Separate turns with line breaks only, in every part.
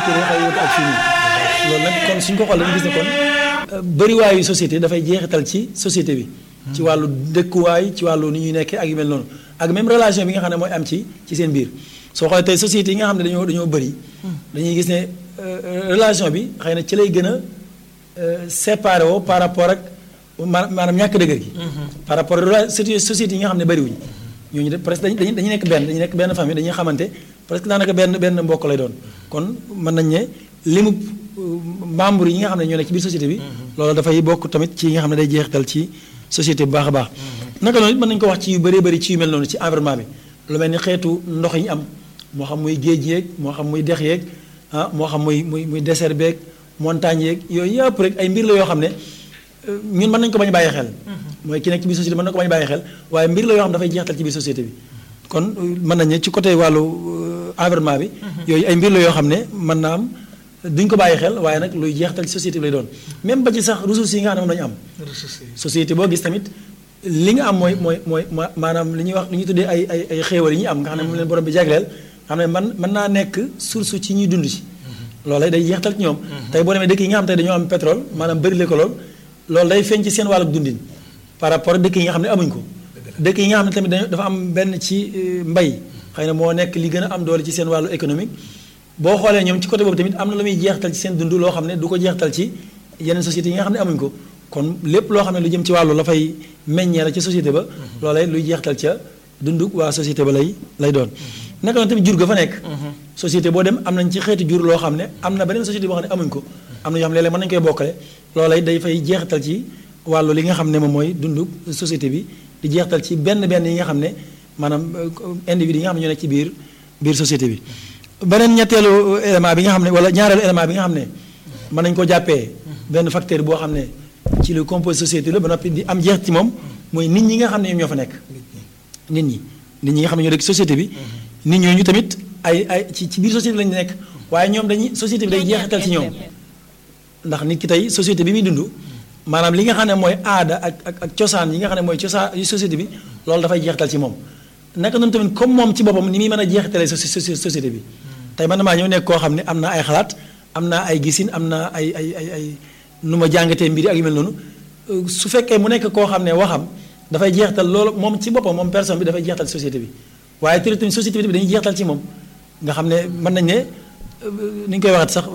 te day xaw a wute ak fii nii loolu nag kon suñ ko xoolee dañu gis ne kon bëriwaayu société dafay jeexital ci société bi. ci wàllu dëkkuwaay ci wàllu ni ñuy nekkee ak yu mel noonu ak même relation bi nga xam ne mooy am ci ci seen biir soo xoolee tey société yi nga xam ne dañoo dañoo bëri. dañuy gis ne relation bi xëy na ci lay gën a séparé woo par rapport ak maanaam ñàkk dëgër gi. par rapport ak société yi nga xam ne bëriwuñ ñooñu de presque dañuy dañuy nekk benn dañuy nekk benn famille dañuy xamante presque daanaka benn benn mbokk lay doon kon mën nañ ne limu membre yi nga xam ne ñoo nekk ci biir société bi. loolu dafay bokk tamit ci yi nga xam ne day jeexital ci société bu baax a baax. naka noonu mën nañu ko wax ci yu bëree bëri ci yu mel noonu ci environnement bi lu mel ni xeetu ndox yi ñu am moo xam muy géej yeeg moo xam muy dex yeeg ah moo xam muy muy muy désert beeg montagne yeeg yooyu yëpp rek ay mbir la yoo xam ne ñun mën nañu ko bañ a bàyyi xel. mooy ki nekk ci biir société mën na ko bañ a bàyyi xel waaye mbir la yoo xam dafay jeexital ci biir société bi kon mën nañu ci côté wàllu environnement bi. yooyu ay mbir la yoo xam ne mën naa am duñ ko bàyyi xel waaye nag luy jeexital ci société bi lay doon même ba ci sax ressources yi nga xam ne moom lañu am. société boo gis tamit li nga am mooy mooy mooy maanaam li ñuy wax li ñuy tuddee ay ay ay xéewal yi ñuy am nga xam ne moom leen borom bi jagleel xam ne man mën naa nekk source ci ñuy dund ci. loolu day jeexital ci ñoom. tey boo demee dëkk yi nga xam te dañoo am pétrole maanaam bëri le ko lool loolu day feeñ ci seen wàllu dundin par rapport ak dëkk yi nga xam ne amuñ ko. dëkk yi nga xam ne tamit dafa am benn ci mbay xëy na moo nekk li gën a am doole ci seen wàllu économique boo xoolee ñoom ci côté boobu tamit am na lu muy jeexital ci seen dund loo xam ne du ko jeexital ci yeneen sociétés yi nga xam ne amuñ ko kon lépp loo xam ne lu jëm ci wàllu la fay meññee la ca société ba loolay luy jeexital ca dund waa société ba lay lay doon naka noonu tamit jur ga fa nekk société boo dem am nañ ci xeeti jur loo xam ne am na beneen société boo xam ne amuñ ko am na yoo xam ne léeg-léeg mën nañu koy bokkale loolay day fay jeexital ci wàllu li nga xam ne moom mooy dund société bi di jeexital ci benn benn yi nga xam ne maanaam individu yi nga xam ne ñoo nekk ci biir biir société bi beneen ñetteelu élément bi nga xam ne wala ñaareelu élément bi nga xam ne mën nañu ko jàppee benn facteur boo xam ne ci lu compose société la ba noppi di am jeex ci moom mooy nit ñi nga xam ne ñoom ñoo fa nekk nit ñi nit ñi nga xam ne ñoo nekk société bi nit ñooñu tamit ay ay ci ci biir société bi lañu nekk waaye ñoom dañuy société bi day jeexital ci ñoom ndax nit ki tey société bi muy dund maanaam li nga xam ne mooy aada ak ak ak cosaan yi nga xam ne mooy cosaan yu société bi loolu dafay jeexital ci moom naka noonu tamit comme moom ci boppam ni muy mën a jeexitalee société bi tey man maa ñëw nekk koo xam ne am naa ay xalaat am naa ay gisin am naa ay ay ay ay nu ma jàngatee mbiri ak yu mel noonu su fekkee mu nekk koo xam ne waxam dafay jeextal loolu moom ci boppam moom personne bi dafay jeextal société bi waaye tamit tamit société bi dañuy jeextal ci moom nga xam ne mën nañ ne ni ñu koy waxat sax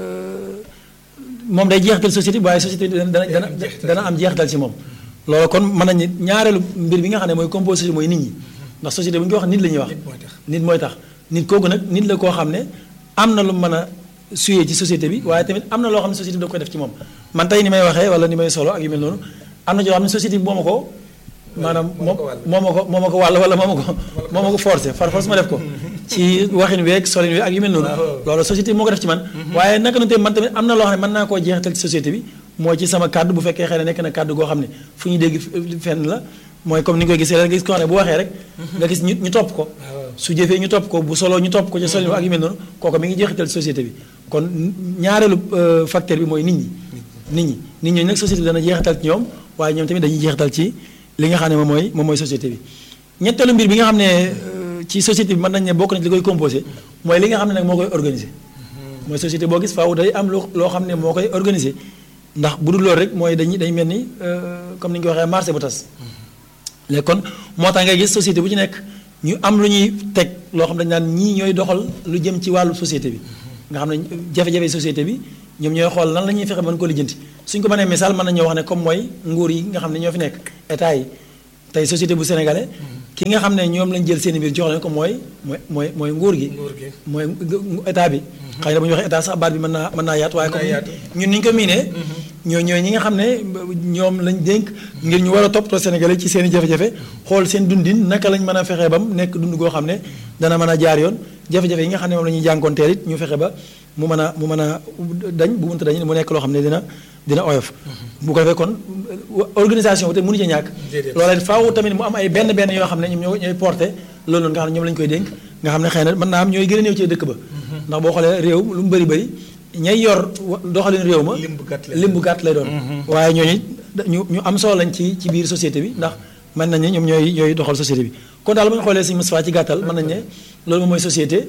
moom day jeextal société bi waaye société bi dana dana dana am jeextal ci moom loolu kon mën nañ ne ñaareelu mbir bi nga xam ne mooy composition mooy nit ñi ndax société bu ñu ko wax nit la ñuy wax nit mooy tax nit kooku nag nit la koo xam ne am na lu mën a suyee ci société bi waaye tamit am na loo xam ne société bi da koy def ci moom man tey ni may waxee wala ni may solo ak yu mel noonu am na ci loo xam ne société bi moo ma ko maanaam moom moo ma ko moo ma ko wàll wala moo ma ko moo ma ko forcé far force ma def ko ci waxin weeg solin weeg ak yu mel noonu loolu société bi moo ko def ci man waaye naka noonu tamit man tamit am na loo xam ne mën naa koo jeexital ci société bi mooy ci sama kàddu bu fekkee xëy na nekk na kàddu goo xam ne fu ñu dégg fenn la mooy comme ni nga koy gisee rek nga gis ko xam ne bu waxee rek nga gis ñu ñu topp ko su jëfee ñu topp ko bu solo ñu topp ko ci solin ak yu mel noonu kooku mi ngi jeexital société bi kon ñaareelu facteur bi mooy nit ñi nit ñi nit ñooñu nag société bi dana jeexital ci ñoom waaye ñoom tamit dañuy jeexital ci li nga xam ne moom mooy moom mooy société bi ñetteelu mbir bi nga xam ne ci société bi mën nañ ne bokk na ci li koy composé mooy li nga xam ne nag moo koy organisé mooy société boo gis faaw day am lu loo xam ne moo koy organisé ndax bu dul loolu rek mooy dañuy dañ mel ni comme ni ñu ko waxee marché bu tas léegi kon moo tax ngay gis société bu ci nekk ñu am lu ñuy teg loo xam ne dañ naan ñii ñooy doxal lu jëm ci wàllu société bi nga xam ne jafe-jafe société bi ñoom ñooy xool lan la ñuy fexe mën ko lijjanti suñ ko mënee misaal mën nañoo wax ne comme mooy nguur yi nga xam ne ñoo fi nekk état yi tey société bu sénégalais ki nga xam ne ñoom lañ jël seen biir jox leen ko mooy mooy mooy mooy nguur gi mooy état bi xëy na bu ñu waxee état sax baat bi mën naa mën naa yaatu waaye comme ñun ni ñu ko miinee ñoo ñooy ñi nga xam ne ñoom lañ dénk ngir ñu war a toppatoo sénégalais ci seen i jafe-jafe xool seen dundin naka lañ mën a fexee bam nekk dund goo xam ne dana mën a jaar yoon jafe-jafe yi nga xam ne moom la ñuy jànkoonteel it ñu fexe ba mu mën a mu mën a dañ bu mënta dañ mu nekk loo xam ne dina dina oyof bu ko defee kon organisation bi te mënu ci ñàkk loolee faaw tamit mu am ay benn benn yoo xam ne ñoom ñoo ñooy porté loolu noonu nga xam ne ñoom lañu koy dénk nga xam ne xëy na mën naa am ñooy gën a néew ci dëkk ba ndax boo xoolee réew lu mu bëri bëri ñay yor doxalin réew ma lim bu gàtt lay doon waaye ñooñu ñu ñu am solo lañ ci ci biir société bi ndax mën nañ ne ñoom ñooy ñooy doxal société bi kon daal bu ñu xoolee si Moustapha ci gàttal mën nañ ne loolu moom mooy société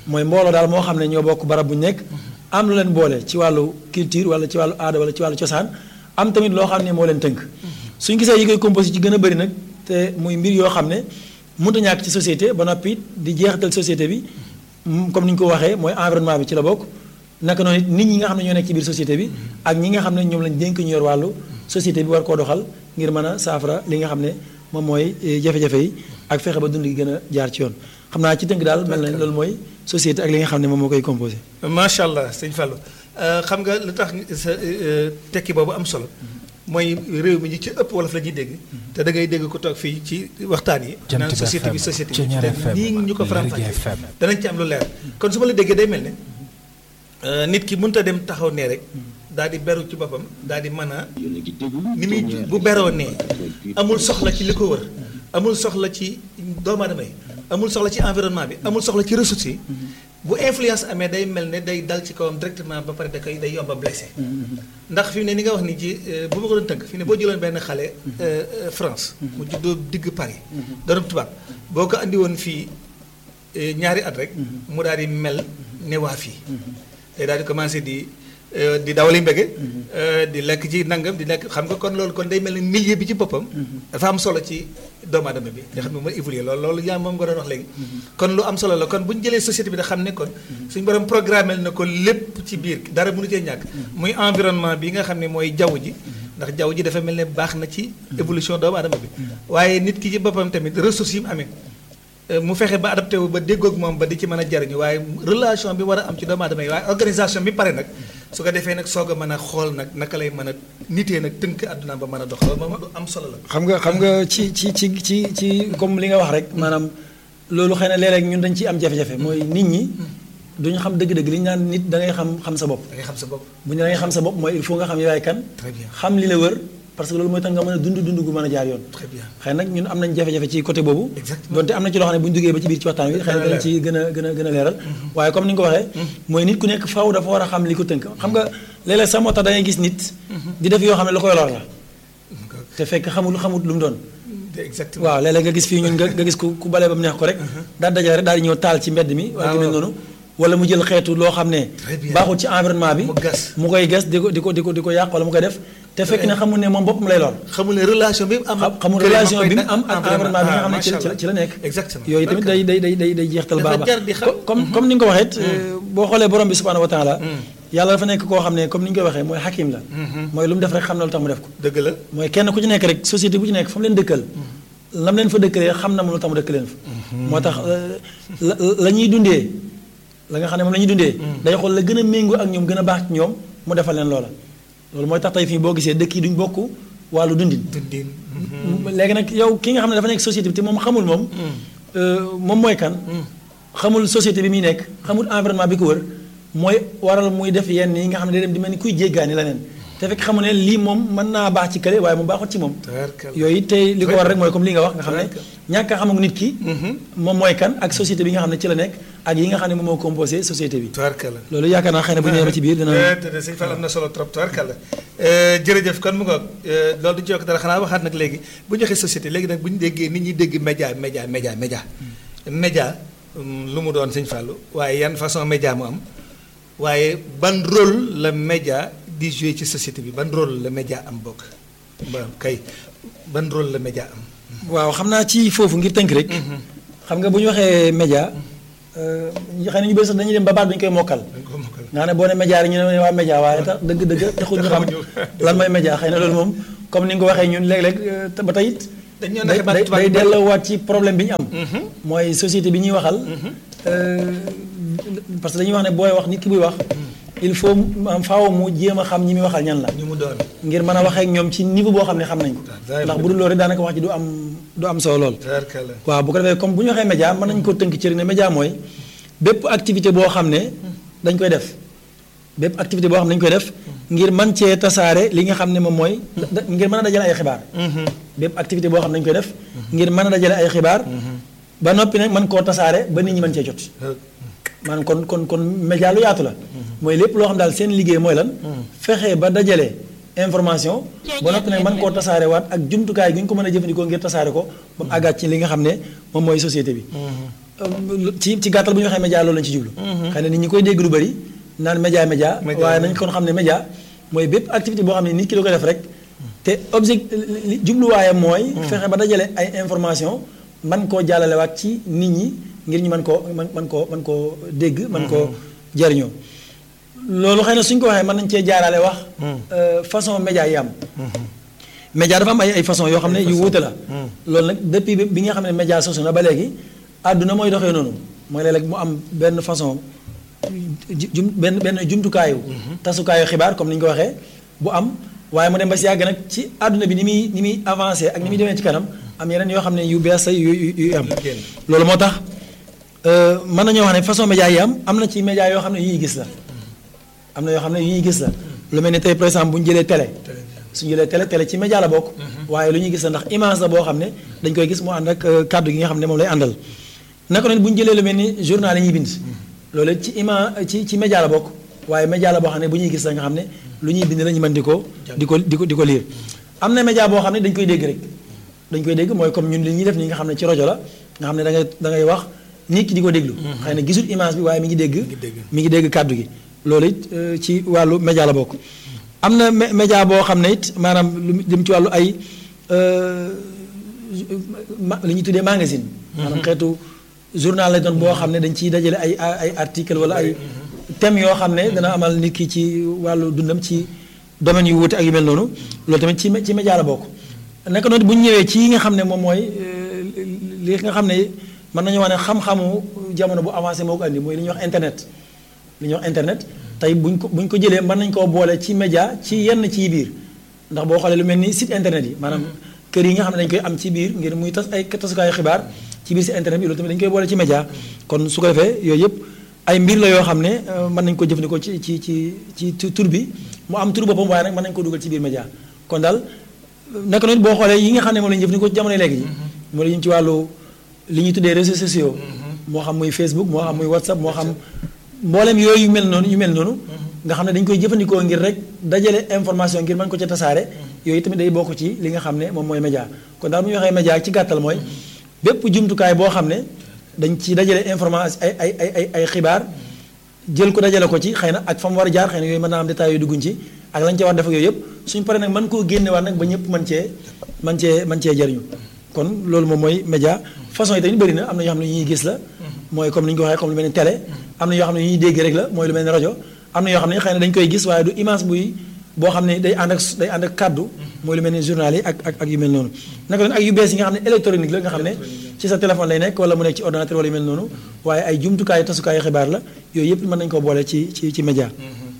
mooy mbooloo daal moo xam ne ñoo bokk barab bu ñu nekk am lu leen boole ci wàllu culture wala ci wàllu aada wala ci wàllu cosaan am tamit loo xam ne moo leen tënk suñ gisee yi koy composé ci gën a bëri nag te muy mbir yoo xam ne mënut a ñàkk ci société ba noppi di jeexital société bi comme ni ñu ko waxee mooy environnement bi ci la bokk naka noonu nit ñi nga xam ne ñoo nekk ci biir société bi ak ñi nga xam ne ñoom lañ dénk ñu yor wàllu société bi war koo doxal ngir mën a saafara li nga xam ne moom mooy jafe-jafe yi ak fexe ba dund gi gën a jaar ci yoon xam naa ci tënk daal mel na loolu mooy société ak li nga xam ne moom moo koy composé.
macha allah sëñ Fallou xam nga lu tax sa tekki boobu am solo mooy réew mi ñi ci ëpp wolof la ñuy dégg. te da ngay dégg ko toog fii ci waxtaan yi. naan société bi société bi te nii ñu ko faram-fàccee danañ ci am lu leer. kon su ma la déggee day mel ne nit ki mënut a dem taxaw nee rek. daal di beru ci boppam daal di mën a ni muy bu beroo nee amul soxla ci li ko wër amul soxla ci doomu aadama yi amul soxla ci environnement bi amul soxla ci ressources yi bu influence amee day mel ne day dal ci kawam directement ba pare da koy day yomba blessé ndax fi mu ne ni nga wax ni ci bu ma ko doon tënk fi ne boo jëloon benn xale France mu juddoo digg Paris doonam tubaab boo ko andi woon fii ñaari at rek mu daal di mel ne waa fii day daal di commencé di di dawali mbege di lekk ci nangam di lekk xam nga kon loolu kon day mel ni milieu bi ci boppam dafa am solo ci doomu aadama bi nga xam ne mooy évoluer loolu loolu yaa moom nga doon wax léegi kon lu am solo la kon bu ñu jëlee société bi da xam ne kon suñu borom programmé na ko lépp ci biir dara mënu cee ñàkk muy environnement bi nga xam ne mooy jaww ji ndax jaww ji dafa mel ne baax na ci évolution doomu aadama bi waaye nit ki ci boppam tamit ressources yi mu amee mu fexe ba adapté wu ba déggoog moom ba di ci mën a jariñu waaye relation bi war a am ci doomu aadama yi waaye organisation bi pare nag su ko defee nag soog a mën a xool nag naka lay mën a nitee nag tënk àdduna ba mën a dox loolu moom du am solo la.
xam nga xam nga ci ci ci ci ci comme li nga wax rek maanaam loolu xëy na léeg-léeg ñun dañ ciy am jafe-jafe mooy nit ñi duñu xam dëgg-dëgg li ñu naan nit da ngay xam xam sa bopp.
da ngay xam sa bopp.
bu ñu da ngay xam sa bopp mooy il faut nga xam yaay kan.
très bien
xam li la wër parce que loolu mooy tax nga mën a dund dund gu mën a jaar yoon.
très bien
xëy nag ñun am nañ jafe-jafe ci côté boobu.
exactement
donte am na ci loo xam ne bu ñu duggee ba ci biir ci waxtaan wi. xëy na dana ci gën a gën a gën a leeral. waaye comme ni nga ko waxee. mooy nit ku nekk faaw dafa war a xam li ko tënk xam nga léeg-léeg sax moo tax da ngay gis nit. di def yoo xam ne lu koy lor la. te fekk xamul xamut lu mu doon.
exactement
waaw léeg-léeg nga gis fii ñun nga nga gis ku ku balee ba mu neex ko rek. daal dajale rek daal di ñëw taal ci mbedd mi. wala ci mel noonu wala mu jël xeetu loo xam ne.
Très bien.
baaxul ci environnement bi.
Mu gas.
mu koy gas di ko di ko di ko di ko yàq wala mu koy def. te fekk ne xamul ne moom boppam lay lor.
xamul ne relation bi mu am.
xam xamul relation bi mu am ak environnement bi nga xam ne ci la ci la ci la nekk.
exactement
yooyu tamit day day day day day jeextal
Dafa
baax a
jar di
baax
xam.
comme comme ni nga ko waxee boo xoolee borom bi subhanahu wa taala yàlla dafa nekk koo xam ne comme ni ñu koy waxee mooy xakim la mooy lu mu def rek xam na lu tax mu def ko
dëgg la.
mooy kenn ku ci nekk rek société bu ci nekk fa mu leen dëkkal lam leen fa dëkkalee xam na mu lu tax mu dëkk leen fa moo tax euh, la la ñuy dundee la nga xam ne moom la ñuy dundee day xool la gën a méngoo ak ñoom gën a baax ci ñoom mu defal leen loola loolu mooy tax tey fii boo gisee dëkk yi duñ bokk wàllu dundin
dundin.
léegi nag yow ki nga xam ne dafa nekk société bi te moom xamul moom euh, moom mooy kan xamul société bi muy nekk xamul environnement bi ko wër mooy waral muy def yenn yi nga xam ne day dem di mel ni kuy jéggaani leneen te fekk xamu ne lii moom mën naa baax ci kële waaye mu baaxut ci moom
tabarkalla.
yooyu tey li ko war rek mooy comme li nga wax nga xam ne ñàkk a xam ak nit ki moom mooy kan ak société bi nga xam ne ci la nekk ak yi nga xam ne moom moo composé société bi
tabarkalla.
loolu yaakaar naa xëy na bu ñëwee ba ci biir dina
te te sëñ Fall am na solo trop tubarkalla jërëjëf kon mu ngoog loolu du ci yokk dara xanaa waxaat nag léegi bu ñu waxee société léegi nag bu ñu déggee nit ñi dégg média média média média média hum, lu mu doon sëñ Fallu waaye yan façon média mu am waaye ban rôle la média di jouer ci société bi ban rôle la média am bokk ba kay ban rôle la média am
waaw xam naa ci foofu ngir tënk rek xam nga bu ñu waxee média euh, xëy na ñu bëri sax dañuy dem ba baat dañu koy mokkal
dañ ko mokkal
nga xam ne boo ne média rek ñu ne waa média waaye tax dëgg dëgg taxul ñu xam lan mooy média xëy na loolu moom comme ni nga ko waxee ñun léeg-léeg euh, te ba tey it
dañ ñoo
day
naxe baat
day
tubaab
day
yu bari.
delloowaat ci problème bi ñu am mooy société bi ñuy waxal euh, parce que dañuy wax ne booy wax nit ki buy wax il faut am faaw mu jéem a xam ñi muy waxal ñan la
ñu mu doon
ngir mën a waxee ak ñoom ci niveau boo xam ne xam nañ ko
Daay
ndax bu dul loolu rek daanaka wax ji du am du am solo lool
tabarkalla
waaw bu ko defee comme bu ñu waxee média mën nañu ko tënk ci rek ne média mooy bépp activité boo xam ne dañ koy def bépp activité boo xam ne dañ koy def ngir mën cee tasaare li nga xam ne moom mooy da- ngir mën a dajale ay xibaar bépp activité boo xam ne dañ koy def ngir mën a dajale ay xibaar ba noppi nag mën koo tasaare ba nit ñi mën cee jot maanaam kon kon kon média lu yaatu la mooy lépp loo xam daal seen liggéey mooy lan fexe ba dajale information ba noppi nag mën koo tasaare waat ak jumtukaay gi ñu ko mën a jëfandikoo ngir tasaare ko ba mu àggaat ci li nga xam ne moom mooy société bi euh, ci ci gàttal bu ñu waxee média loolu lañ ci jublu. xëy na nit ñi koy dégg lu bëri naan média média.
Média,
waaye
média.
nañ kon xam ne média mooy bépp activité boo xam ne nit ki da ko def rek. te object li- jubluwaayam mooy. fexe ba dajale ay information man koo jàllalewaat ci nit ñi ngir ñu mën koo man man koo mën koo dégg. mën koo jariñoo loolu xëy na suñ ko waxee mën nañ cee jaarale wax. euh, façon média yi am. média dafa am ay ay façon yoo xam ne yu wuute la. loolu nag depuis bi bi nga xam ne média sosu na ba léegi àdduna mooy doxee noonu mooy léeg-léeg mu am benn façon ju- jum benn benn jumtukaayu. tasukaayu xibaar comme ni ñu ko waxee bu am waaye mu dem ba si yàgg nag ci àdduna bi ni muy ni muy avancé ak ni muy demee ci kanam am yeneen yoo xam ne yu bees yu yu yu am.
Yu génn.
loolu moo tax euh, mën nañoo wax ne façon média yi am am na ci média yoo xam ne yu ñuy gis la. am na yoo xam ne yu ñuy gis la lu mel ni tey par exemple bu ñu jëlee télé suñu jëlee télé télé ci média la bokk waaye lu ñuy gis la ndax image la boo xam ne dañ koy gis mu ànd ak euh, kàddu gi nga xam ne moom lay àndal naka noonu bu ñu jëlee lu mel ni journal yi ñuy bind loolu ci ima ci ci média la bokk waaye média la boo xam ne bu ñuy gis la nga xam ne lu ñuy bind la ñu mën di ko di ko di ko di ko lire am na média boo xam ne dañ koy dégg rek dañ koy dégg mooy comme ñun li ñuy def nii nga xam ne ci rajo la nga xam ne da ngay da ngay wax nit ki di ko déglu xëy na gisul image bi waaye mi ngi dégg
dégg.
mi ngi dégg kàddu gi loolu it euh, ci wàllu média la bokk am na mé- média boo xam ne it maanaam lu jëm ci wàllu ay euh, ma- li ñuy tuddee magazine maanaam xeetu journal la doon boo xam ne dañ ciy dajale ay ay article wala ay thèmes yoo xam ne dana amal nit ki ci wàllu dundam ci domaine yu wuute ak yu mel noonu loolu tamit ci mé- ci média la bokk naka noonu bu ñu ñëwee ci yi nga xam ne moom mooy euh, li nga xam ne mën nañu wax ne xam-xamu jamono bu avancé moo ko andi mooy li ñuy wax internet li ñuy wax internet tey buñ ko buñ ko jëlee mën nañ koo boole ci média ci yenn ci biir ndax boo xoolee lu mel ni site internet yi maanaam kër yi nga xam ne dañ koy am ci biir ngir muy tas ay tasukaayu xibaar ci biir site internet bi loolu tamit dañ koy boole ci média kon su ko defee yooyu yëpp ay mbir la yoo xam ne euh, mën nañ ko jëfandikoo ci ci ci ci ci tur bi mu am tur boppam waaye nag mën nañ ko dugal ci biir média kon daal naka noonu boo xoolee yi nga xam ne moom la ñu jëfandikoo ci jamono léegi ji moo la ñu ci wàllu li ñuy tuddee réseaux sociaux moo xam muy Facebook moo xam muy WhatsApp moo xam mboolem yooyu yu mel noonu yu mel noonu nga xam ne dañ koy jëfandikoo ngir rek dajale information ngir mën ko ca tasaare yooyu tamit day bokk ci li nga xam ne moom mooy média kon daal bu ñu waxee média ci gàttal mooy bépp jumtukaay boo xam ne dañ ci dajale information ay ay ay ay ay xibaar jël ko dajale ko ci xëy na ak fa mu war a jaar xëy na yooyu mën naa am détails yu dugguñ ci ak lañ ca war def ak yooyu yëpp suñ paree nag mën koo génnewaat nag ba ñëpp mën cee mën cee mën cee jëriñu kon loolu moom mooy média façon yi tamit bëri na am na yoo xam ne yu ñuy gis la mooy comme ni ñu ko waxee comme lu mel ni télé am na yoo xam ne yu ñuy dégg rek la mooy lu mel ni rajo am na yoo xam ne xëy na dañ koy gis waaye du image buy boo xam ne day ànd ak day ànd ak kàddu mooy lu mel ni journal yi ak ak ak yu mel noonu naka doon ak yu bees yi nga xam ne électronique la nga xam ne ci sa téléphone lay nekk wala mu nekk ci ordinateur wala yu mel noonu waaye ay jumtukaayu tasukaayu xibaar la yooyu yëpp mën nañu ko boole ci ci ci média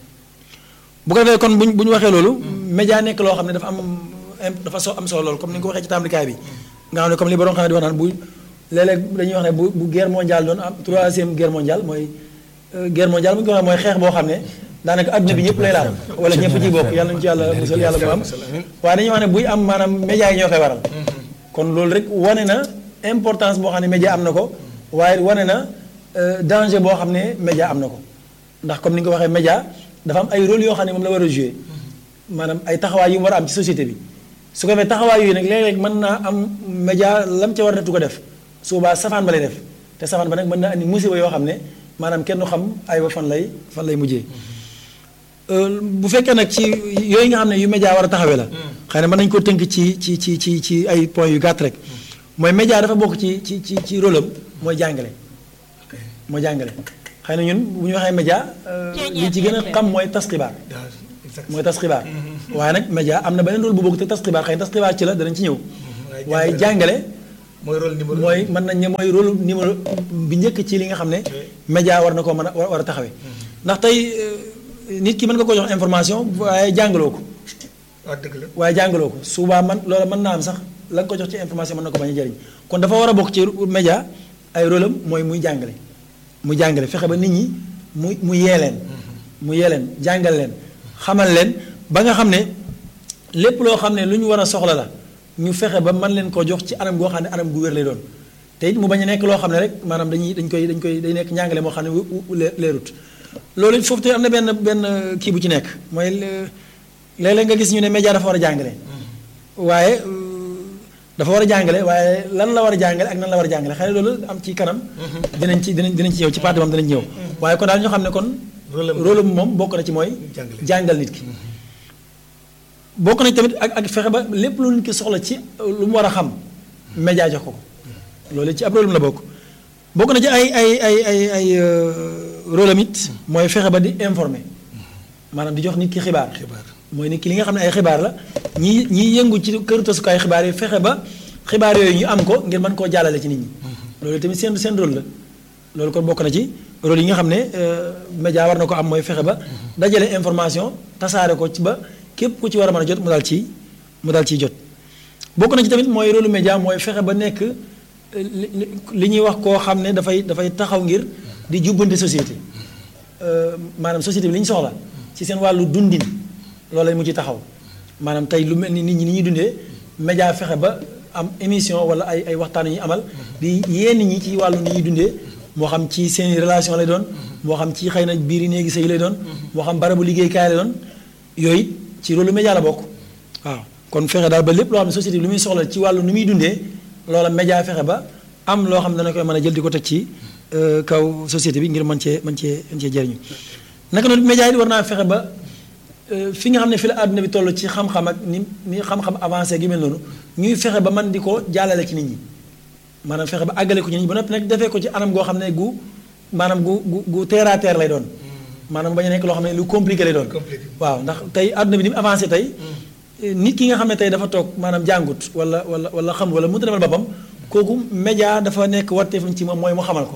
bu ko defee kon buñ bu ñu waxee loolu média nekk loo xam ne dafa am im- dafa so am solo loolu comme ni nga ko waxee ci tàmbalikaay bi nga xam ne comme li borom xam ne di wax naan bu léeg-léeg dañuy wax ne bu bu guerre mondiale doon am troisième guerre mondiale mooy euh, guerre mondiale bu ñu ko waxee mooy xeex boo xam ne daanaka adduna bi ñëpp lay laal wala ñëpp ci bokk yàlla nañu ci yàlla musal yàlla mu am waaye dañuy wax ne buy am maanaam média yi ñoo koy waral kon loolu rek wane na importance boo xam ne média am na ko waaye wane na euh, danger boo xam ne média am na ko ndax comme ni nga ko waxee média dafa am ay rôle yoo xam ne moom la war a jouer maanaam ay taxawaay yu mu war a am ci société bi su ko defee taxawaay yooyu nag léeg-léeg mën naa am média lam ca war a tu ko def su boobaa safaan ba lay def te safaan ba nag mën naa andi musiba yoo xam ne maanaam kenn du xam ay ba fan lay fan lay mujjee Euh, bu fekkee nag ci yooyu nga xam ne yu média war a taxawee la xëy na mën nañu ko tënk ci ci ci ci ci ay points yu gàtt rek mooy média dafa bokk ci ci ci ci rôle am mooy jàngale mooy jàngale xëy na ñun bu ñu waxee média euh, li ci gën a xam mooy tas xibaar mooy tas xibaar waaye nag média am na beneen rôle bu bokk te tas xibaar xëy na tas xibaar ci la danañ ci ñëw waaye jàngale
mooy rôle numéro
mooy mën nañ ne mooy rôle numéro bi njëkk ci li nga xam ne média war na koo mën a war war a taxawee ndax tey euh, nit ki mën nga ko jox information waaye jàngaloo ko
waaw dëgg la
waaye jàngaloo ko souvent man loola mën naa am sax la nga ko jox ci information mën na ko bañ a jëriñ kon dafa war a bokk ci média ay rôle am mooy muy jàngale muy jàngale fexe ba nit ñi mu mu yee leen mu yee leen jàngal leen xamal leen ba nga xam ne lépp loo xam ne lu ñu war a soxla la ñu fexe ba mën leen koo jox ci anam goo xam ne anam gu wér lay doon te it mu bañ a nekk loo xam ne rek maanaam dañuy dañ koy dañ koy day nekk njàngale moo xam ne wu- wu- lee- leerut loolu it foofu te am na benn benn kii bu ci nekk mooy le- léeg-léeg nga gis ñu ne média dafa war a jàngale waaye euh, dafa war a jàngale waaye lan la war a jàngale ak nan la war a jàngale xëy na loolu am ci kanam dinañ ci dinañ dinañ ci ñëw ci parti moom dinañ ñëw waaye kon daal ñoo xam ne kon rôle moom bokk na ci mooy jàngal nit ki bokk na ci tamit ak ak fexe ba lépp lu nit ki soxla ci lu mu war a xam média jox ko ko loolu ci ab rôle la bokk bokk na ci ay ay ay ay ay rôle am it mooy fexe ba di informer maanaam di jox nit ki xibaar mooy nit ki li nga xam ne ay xibaar la ñi ñi yëngu ci këru tasukaay xibaar yi fexe ba xibaar yooyu ñu am ko ngir mën koo jàllale ci nit ñi loolu tamit seen seen rôle la loolu kon bokk na ci rôle yi nga xam ne média war na ko am mooy fexe ba dajale information tasaare ko ci ba képp ku ci war a mën a jot mu daal ci mu daal ciy jot bokk na ci tamit mooy rôle média mooy fexe ba nekk li ñuy wax koo xam ne dafay dafay taxaw ngir di jubbante société maanaam société bi li ñu soxla ci seen wàllu dundin loolu lañ mu ci taxaw maanaam tey lu mel ni nit ñi ni ñuy dundee média fexe ba am émission wala ay ay waxtaan yu ñuy amal di yéen ñi ci wàllu ni ñuy dundee moo xam ci seen relation lay doon moo xam ci xëy na biir yi néegi sëy lay doon moo xam barabu liggéeykaay lay doon yooyu ci rôle média la bokk waaw kon fexe daal ba lépp loo xam ne société bi lu muy soxla ci wàllu nu muy dundee loola média fexe ba am loo xam ne dana koy mën a jël di ko teg ci kaw société bi ngir mën cee mën cee mën cee jëriñu naka noonu média yi war naa fexe ba fi nga xam ne fi la àdduna bi toll ci xam-xam ak ni ni xam-xam avancé gi mel noonu ñuy fexe ba man di ko jàllale ci nit ñi maanaam fexe ba àggale ko ci nit ñi ba noppi nag defee ko ci anam goo xam ne gu maanaam gu gu gu terre à terre lay doon maanaam bañ a nekk loo xam ne lu compliqué lay doon waaw ndax tey àdduna bi ni mu avancé tey nit ki nga xam ne tey dafa toog maanaam jàngut wala wala wala xam wala mënta demal boppam kooku média dafa nekk warteefam ci moom mooy mu xamal ko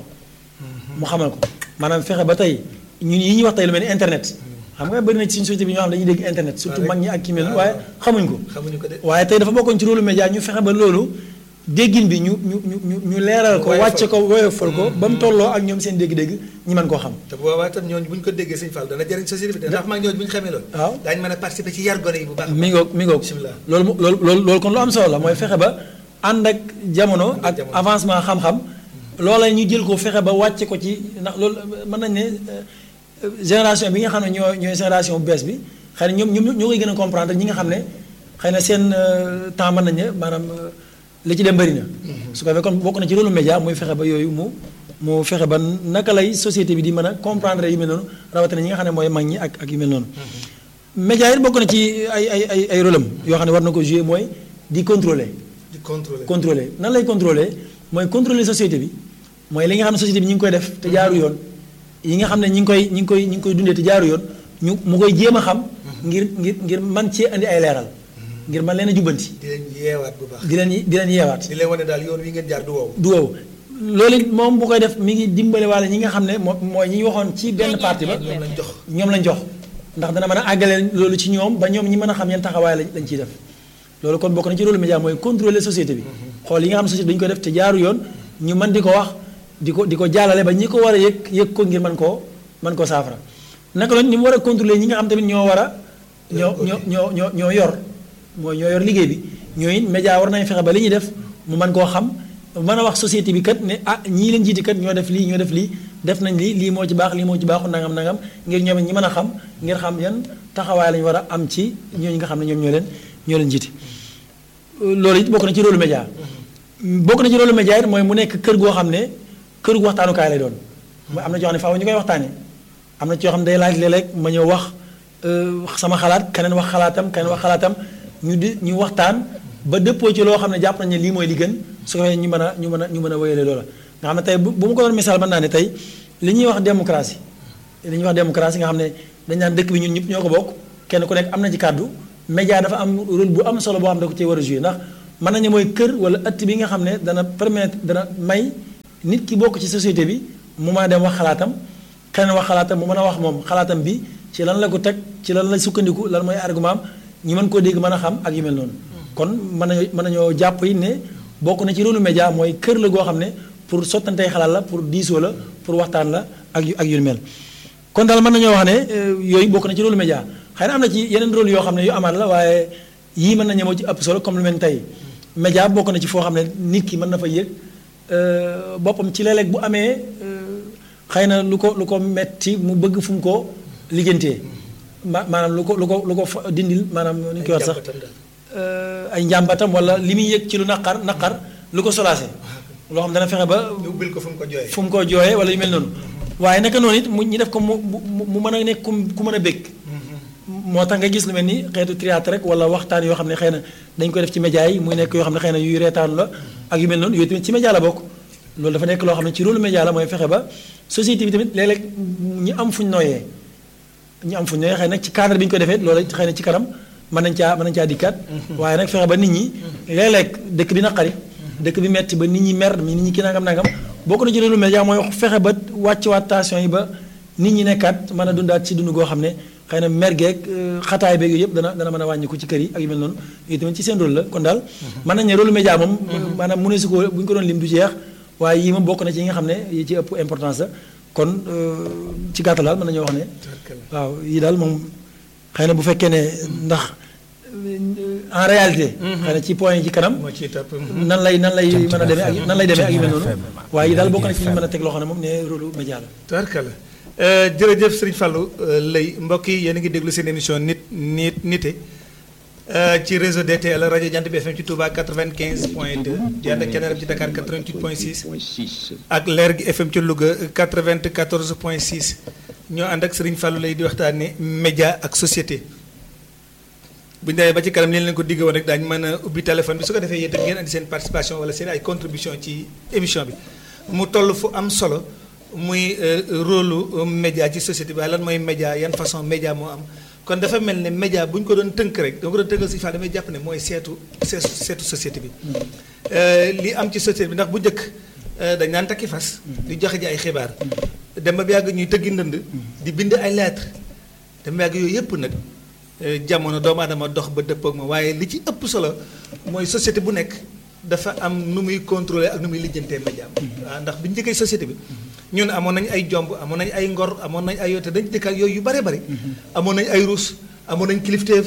mu xamal ko maanaam fexe ba tey ñun yi ñuy wax tey lu mel ni internet xam nga bëri na ci suñu société bi ñoo xam ne dañuy dégg internet surtout mag ñi ak ki mel waaye xamuñ ko waaye tey dafa bokkoon ci rôle média ñu fexe ba loolu déggin bi ñu ñu ñu ñu leeral ko wàcce ko woyofal ko ba mu tolloo ak ñoom seen dégg-dégg ñi mën koo xam
te bu boobaa tam ñooñu bu ñu ko déggee sëñ Fall dana jëriñ société bi ndax mag ñooñu bu ñu xamee loolu
waaw
daañu mën a participer ci yar gone yi bu baax
mi ngoog mi ngoog loolu loolu loolu loolu kon lu am solo la mooy fexe ba ànd ak jamono ak avancement xam-xam loola ñu jël ko fexe ba wàcce ko ci ndax loolu mën nañ ne génération bi nga xam ne ñoo ñooy génération bu bees bi xëy na ñoom ñoom ñoo koy gën a comprendre ñi nga xam ne xëy na seen temps mën nañ ne maanaam li ci dem bëri na. su ko defee kon bokk na ci rôle média muy fexe ba yooyu mu mu fexe ba naka lay société bi di mën a comprendre yu mel noonu rawatina ñi nga xam ne mooy mag ñi ak ak yu mel noonu. média yi bokk na ci ay ay ay ay rôle am yoo xam ne war na ko jouer mooy di contrôler.
di contrôler
contrôler nan lay contrôler mooy contrôler société bi mooy li nga xam ne société bi ñu ngi koy def te jaaru yoon. yi nga xam ne ñi ngi koy ñi ngi koy ñi ngi koy dundee te jaaru yoon ñu mu koy jéem a xam. ngir ngir ngir man cee andi ay leeral. ngir man leen a jubbanti.
di leen yeewaat bu baax.
di leen di leen yeewaat.
di leen wane daal yoon wi ngeen jaar du wow.
du wow loolu it moom bu koy def mi ngi dimbale walla ñi nga xam ne moom mooy ñi waxoon ci benn parti ba.
ñoom lañ jox
ñoom lañ jox. ndax dana mën a àggale loolu ci ñoom ba ñoom ñi mën a xam yan taxawaay lañ lañ ciy def loolu kon bokk na ci rôle média mooy contrôler société bi. xool yi nga xam ne société dañu koy def te jaaru yoon ñu mën di ko wax di ko di ko jàllale ba ñi ko war a yëg yëg ko ngir mën koo mën koo saafara naka la ni mu war a contrôler ñi nga xam tamit ñoo war a. ñoo ñoo ñoo ñoo ñoo yor mooy ñoo yor liggéey bi ñooy média war nañ fexe ba li ñuy def mu mën koo xam mën a wax société bi kat ne ah ñii leen jiiti kat ñoo def lii ñoo def lii def nañ lii lii moo ci baax lii moo ci baaxul nangam nangam ngir ñoom ñi mën a xam ngir xam yan taxawaay lañu war a am ci ñooñu nga xam ne ñoom ñoo leen ñoo leen jiiti loolu it bokk na ci rôle média bokk na ci rôle média it mooy mu nekk kër goo xam ne kër gu waxtaanukaay lay doon mooy am na ci yoo xam ne faaw ñu koy waxtaanee am na ci yoo xam ne day laaj léeg-léeg ma ñëw wax sama xalaat keneen wax xalaatam keneen wax xalaatam ñu di ñu waxtaan ba dëppoo ci loo xam ne jàpp nañ ne lii mooy li gën su ko ñu mën a ñu mën a ñu mën a wéyale loola nga xam ne tey bu bu ma ko doon misaal mën naa ne tey li ñuy wax démocratie li ñuy wax démocratie nga xam ne dañ naan dëkk bi ñun ñëpp ñoo ko bokk kenn ku nekk am na ci kàddu média dafa am rôle bu am solo boo xam ne da ko cee war a jouer ndax mën nañu mooy kër wala ëtt bi nga xam ne dana permettre dana may nit ki bokk ci société bi mu mën a dem wax xalaatam keneen wax xalaatam mu mën a wax moom xalaatam bi ci lan la ko teg ci lan la sukkandiku lan mooy argument am ñu mën koo dégg mën a xam ak yu mel noonu kon mën nañoo mën nañoo jàpp yi ne bokk na ci rôle média mooy kër la goo xam ne pour sottantey xalaat la pour diisoo la pour waxtaan la ak yu ak yu mel kon daal mën nañoo wax ne yooyu bokk na ci rôle média xëy na am na ci yeneen rôle yoo xam ne yu amaat la waaye yii mën nañu moo ci ëpp solo comme lu mel ni tey média bokk na ci foo xam ne nit ki mën na fa yëg boppam ci léeg-léeg bu amee xëy na lu ko lu ko metti mu bëgg fu mu ko liggéentee ma maanaam lu ko lu ko lu ko dindil maanaam nu ñu koy wax sax euh, ay njàmbatam wala li muy yëg ci lu naqar naqar lu ko solaase loo xam dana fexe ba
ñu ubbil ko fu mu ko jooyee.
fu mu ko jooyee wala yu mel noonu waaye naka noonu it mu ñu def ko mu mu mu mën a nekk ku ku mën a bëgg moo tax nga gis lu mel ni xeetu théâtre rek wala waxtaan yoo xam ne xëy na dañ ko def ci média yi muy nekk yoo xam ne xëy na yuy reetaanu la ak yu mel noonu yooyu tamit ci média la bokk loolu dafa nekk loo xam ne ci rôle média la mooy fexe ba société bi tamit léeg-léeg ñu am fuñ nooyee ñu am fuñ nooyee xëy nag ci cadre bi ñu ko defee loolu xëy na ci kanam mën nañ caa mën nañ caa dikkaat waaye nag fexe ba nit ñi léeg-léeg dëkk bi naqari dëkk bi metti ba nit ñi mer nit ñi ki nangam nangam bokk na ci rôle média mooy fexe ba wàcc waat tension yi ba nit ñi nekkaat mën a dundaat ci dund goo xam ne xëy na mer geeg xataay beeg yooyu yëpp dana dana mën a wàññiku ci kër yi ak yu mel noonu yooyu tamit ci seen rôle la kon daal mën nañ ne rôle média moom maanaam mu ne su ko bu ñu ko doon lim du jeex waaye yii moom bokk na ci yi nga xam ne yi ci ëpp importance la kon ci gàttal daal mën nañoo wax ne waaw yii daal moom xëy na bu fekkee ne ndax en réalité xëy na ci point yi ci kanam
moo ciy topp.
nan lay nan lay mën a demee ak nan lay demee ak yu mel noonu waaye yi daal bokk na ci ñu mën a teg loo xam ne moom ne rôle média la
tubarkalla jërëjëf Serigne Fallou lay mbokk yi yéen a ngi déglu seen émission nit nit nite ci réseau DTL rajo Jant bi FM ci Touba 95 point 2 di ànd ak Thiénaba ci Dakar 88 point 6 ak Leer gi FM ci Louga 94 point 6 ñoo ànd ak Serigne Fallou lay di waxtaanee média ak société. bu ñu demee ba ci kanam ni leen ko digg woon rek daañu mën a ubbi téléphone bi su ko defee yéen itam ngeen andi seen participation wala seen ay contribution ci émission bi mu toll fu am solo muy rôle média ci société bi waaye lan mooy média yan façon média moo am kon dafa mel ne média bu ñu ko doon tënk rek dama ko doon tënkal si fa damay jàpp ne mooy seetu seetu seetu société bi li am ci société bi ndax bu njëkk dañ naan takki fas di joxe ji ay xibaar dem ba yàgg ñuy tëggi ndënd di bind ay lettre dem ba yàgg yooyu yëpp nag jamono doomu aadama dox ba dëppoog ma waaye li ci ëpp solo mooy société bu nekk dafa am nu muy contrôler ak nu muy lijjantee média waaw ndax bi ñu njëkkee société bi ñun amoon nañu ay jomb amoon nañu ay ngor amoon nañu ay yoote dañu dëkk ak yooyu yu bare bari amoon nañu ay ruus amoon nañu kilifteef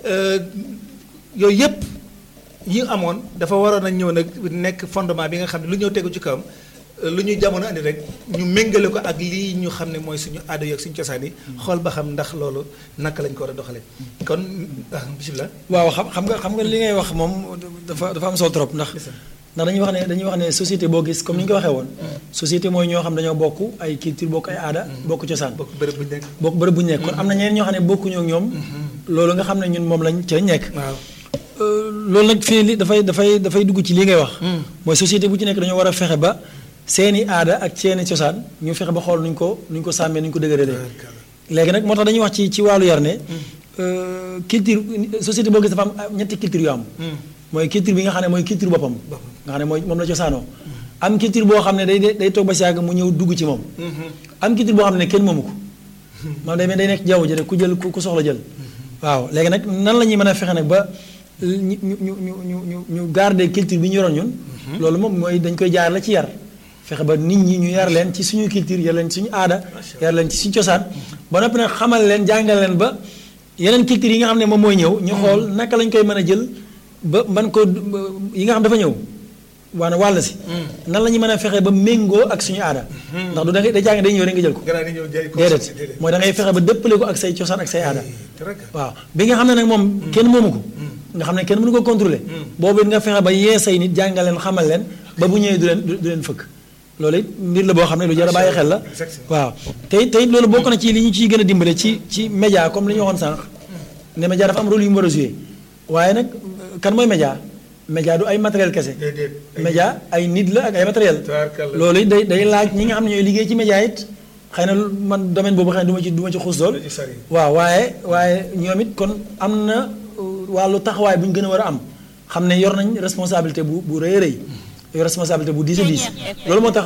yooyu yëpp yi amoon dafa waroon a ñëw nag nekk fondement bi nga xam ne lu ñëw tegu ci kawam lu ñu jamono andi rek ñu méngale ko ak lii ñu xam ne mooy suñu aada yi ak suñu cosaan yi xool ba xam ndax loolu naka lañ ko war a doxalee kon ah bisimilah.
waaw xam xam nga xam nga li ngay wax moom dafa dafa am solo trop ndax ndax dañuy wax ne dañuy wax ne société boo gis comme ni ñu ko waxee woon société mooy ñoo xam dañoo bokk ay culture bokk ay aada bokk cosaan
bokk bërëb bu ñu nekk.
bokk bërëb bu ñu nekk kon am na ñeneen ñoo xam ne bokkuñoo ak ñoom loolu nga xam ne ñun moom lañ ca nekk
waaw.
loolu nag fii li dafay dafay dafay dugg ci li ngay wax mooy société bu ci nekk dañoo war a fexe ba seeni aada ak seeni cosaan ñu fexe ba xool nuñ ko nuñ ko sàmmee nuñ ko dëgëralee léegi nag moo tax dañuy wax ci ci wàllu yar ne culture société boo gis dafa am ñetti culture yu am mooy culture bi nga xam ne mooy culture boppam nga xam ne mooy moom la cosaanoo am culture boo xam ne day day toog ba si yàgg mu ñëw dugg ci moom am culture boo xam ne kenn moomu ko moom day day nekk jaww ji rek ku jël ku soxla jël waaw léegi nag nan la ñuy mën a fexe nag ba ñu ñu ñu ñu ñu ñu ñu garder culture bi ñu yoroon ñun loolu moom mooy dañ koy jaar la ci yar fexe ba nit ñi ñu yar leen ci suñu culture yar leen ci suñu aada yar leen ci suñu cosaan ba noppi nag xamal leen jàngal leen ba yeneen culture yi nga xam ne moom mooy ñëw ñu xool naka lañ koy mën a jël ba man ko yi nga xam dafa ñëw waana wàll si nan la ñuy mën a fexe ba méngoo ak suñu aada ndax du da ngay da jàng day ñëw rek nga jël ko déedéet mooy da ngay fexe ba dëppale ko ak say cosaan ak say aada waaw bi nga xam ne nag moom kenn moomu ko nga xam ne kenn mënu ko contrôler boobu it nga fexe ba yee say nit jàngal leen xamal leen ba bu ñëwee du leen du leen fëkk loolu it mbir la boo xam ne lu jar a bàyyi xel la waaw te it te it loolu bokk na ci li ñu ciy gën a dimbale ci ci média comme li ñu waxoon sànq ne média dafa am rôle yu mu war a joué waaye nag kan mooy média média du ay matériel kese média ay nit la ak ay matériel loolu it day day laaj ñi nga xam ne ñooy liggéey ci média it xëy na man domaine boobu xëy na du ma ci du ma ci xuus lool waaw waaye waaye ñoom it kon am na wàllu taxawaay bu ñu gën a war a am xam ne yor nañ responsabilité bu bu rëy a rëy yor responsabilité bu diis a diis loolu moo tax